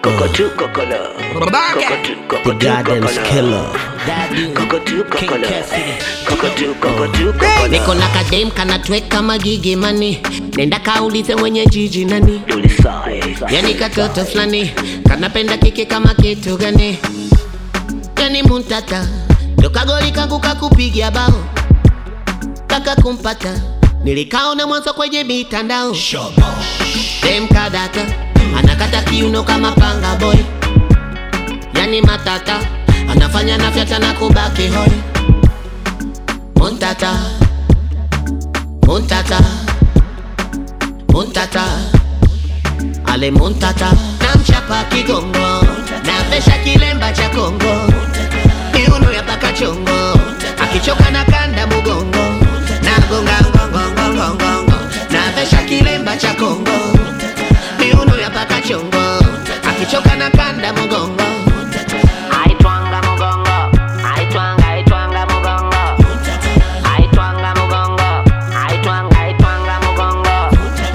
Cockatoo cocola. Cockatoo The cockatoo Gardens cocola. Killer. Cockatoo cocola. Cassidy. Cockatoo cockatoo cocola. niko na kadem kanatweka magigi mani nenda kaulize mwenye jiji nani Do the size. yani katoto fulani kanapenda kiki kama kitu gani yani muntata dokagoli kangu kakupigia bao kaka kumpata nilikaona mwanzo kwenye mitandao dem kadata anakata kiuno kama panga boy yani matata anafanya nafyata na kubaki hoi muntata muntata muntata ale muntata namchapa kigongo navesha kilemba cha kongo miuno ya paka chongo akichoka na kanda mugongo nagonga ngongongongongongo navesha kilemba cha kongo miuno ya paka chongo akichoka na kanda mugongo aitwanga mugongo aitwanga aitwanga mugongo aitwanga mugongo aitwanga aitwanga mugongo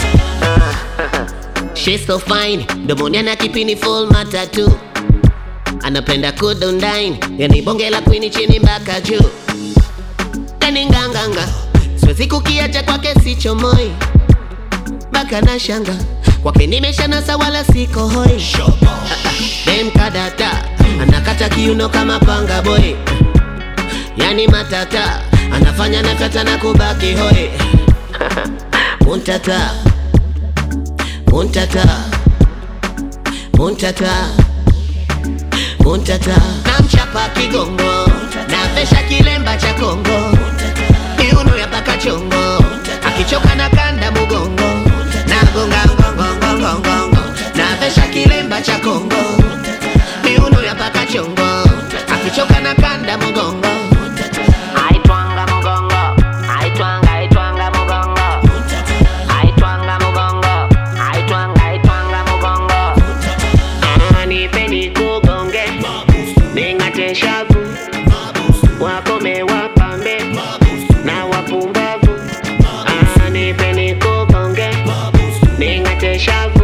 She's so fine, domoni ana kipini full matatu anapenda kudondine, yani bonge la kwini chini mpaka juu, yani nganganga, siwezi kukiacha kwake sichomoi mpaka na shanga kwake nimeshanasa wala siko hoi. Dem kadata anakata kiuno kama panga boy, yani matata anafanya nakata na kubaki hoi muntata muntata muntata muntata namchapa kigongo navesha kilemba cha kongo miuno ya paka chongo akichoka na kanda mugongo nagonga ngongongongongongo navesha kilemba cha kongo miuno ya paka chongo akichoka na kanda mugongo aitwanga mugongo aitwanga aitwanga mugongo aitwanga mugongo aitwanga aitwanga mugongo nipeni kugonge ning'ate shavu wakome wapambe na wapumbavu Ah, nipeni kugonge ning'ate shavu